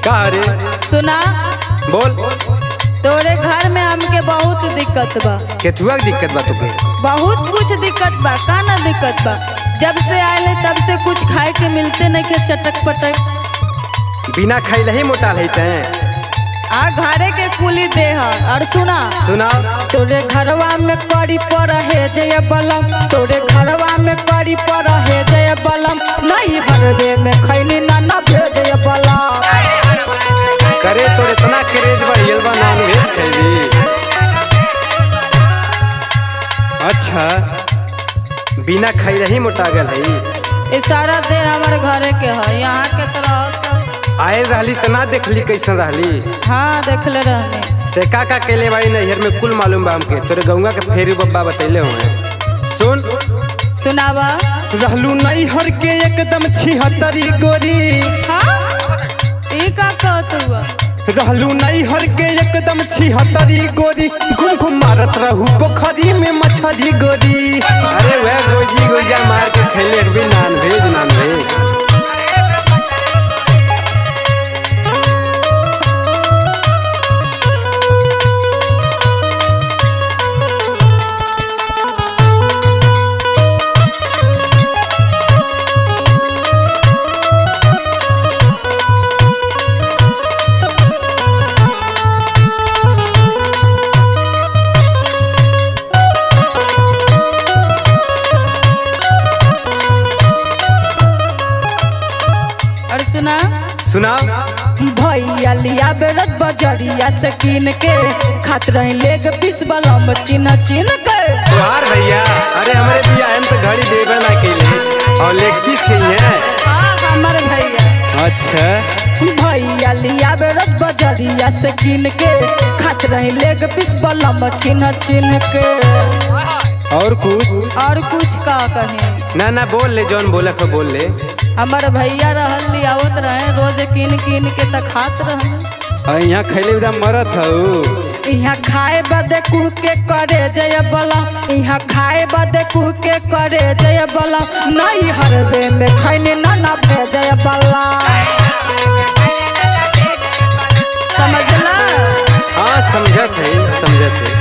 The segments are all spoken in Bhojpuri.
का रे सुना बोल तोरे घर में हमके बहुत दिक्कत बा केथुआ के दिक्कत बा तुके बहुत कुछ दिक्कत बा का ना दिक्कत बा जब से आए तब से कुछ खाए के मिलते नहीं के चटक पटक बिना खैले ही मोटा है तैं आ घरे के कुली दे ह और सुना सुनाओ तोरे घरवा में करी पर है जय बलम तोरे घरवा में करी पर है जय बलम नहीं हरवे में खैनी ना ना भेजय बलम करे तो इतना क्रेज बढ़ियल बा नॉन वेज खैली अच्छा बिना खैले ही मोटा गल है ये सारा दे हमारे घरे के है यहाँ के तरह तो- आयल रहली तना देखली कैसन रहली हाँ देखले रहने ते का का कैले बाड़ी नैहर में कुल मालूम बा हमके तोरे गौवा के फेरी बब्बा बतैले हुए सुन सुनावा रहलू नैहर के एकदम छिहत्तरी गोरी हाँ ई का कहत हुआ रहलू नैहर के एकदम छिहत्तरी गोरी घूम घूम मारत रहू पोखरी में मछली गोरी अरे वह गोजी गोजा मार के खैले एक भी नॉन भेज नॉन भेज और सुना सुनाओ भैया लिया बेरत बजरिया से कीन के खात रहे लेग पीस बलम चिन्ह चिन्ह के तुहार भैया अरे हमारे बिया हम तो घड़ी देवे ना केले और लेग पीस चाहिए हाँ हमर भैया अच्छा भैया लिया बेरत बजरिया से कीन के खात रहे लेग पीस बलम चिन्ह चिन्ह के और कुछ और कुछ का कहे ना ना बोल ले जौन बोला को बोल ले हमर भैया रहल लियावत रहे रोज कीन कीन के त खात रहे और यहाँ खैले उदा मरत हऊ यहाँ खाए बदे कुह के करे जय बला यहाँ खाए बदे कुह के करे जय बला नहीं हरबे में खैने ना ना भेजय बला समझला हाँ समझत है समझत है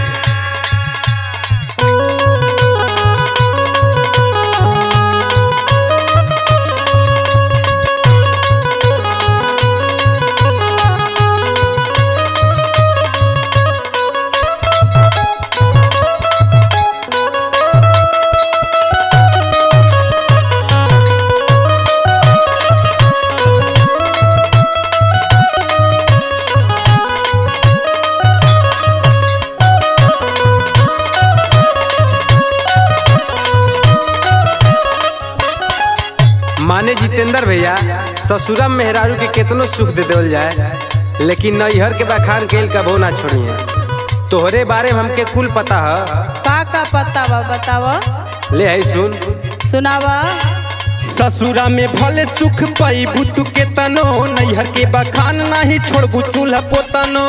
माने जितेंद्र भैया ससुरा मेहरारू के केतनो सुख दे देवल जाए लेकिन नैहर के बखान केल कबो ना छोड़िए तोहरे बारे में हमके कुल पता है का का पता बा बतावा ले है सुन सुनावा ससुरा में भले सुख पैबू तू के तनो नैहर के बखान नाही छोड़बू चूल्हा पोतनो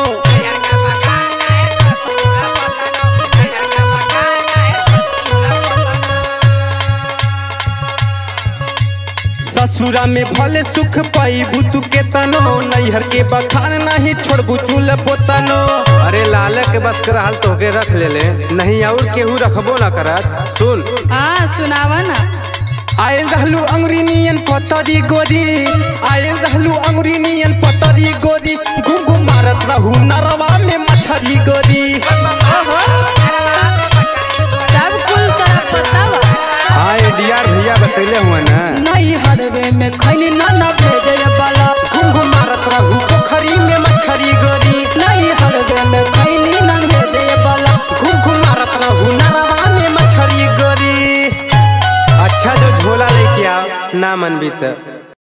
ससुरा में भले सुख पैबू तू के तनो नैहर के बखान नाही छोड़बू चूल्हा पोतनो अरे लाल के बस कर हाल तोहके रख ले ले नहीं और केहू रखबो ना करत सुन हाँ सुनावा ना आयल रहलू अंगुरी नियन पतरी गोरी आयल रहलू अंगुरी नियन पतरी गोरी घूम घूम मारत रहू नरवा में मछरी गोरी ओहो सब कुल तरह पता बा हाँ डीआर भैया बतैले हुआ ना नहीं हरबे में खैनी ना ना भेजय बला घूम घूम मारत रहू पोखरी में मछरी गोरी नहीं हरबे में खैनी ना भेजय बला घूम घूम मारत रहू नरवा में मछरी गोरी अच्छा जो झोला लेके आओ ना मन भी तो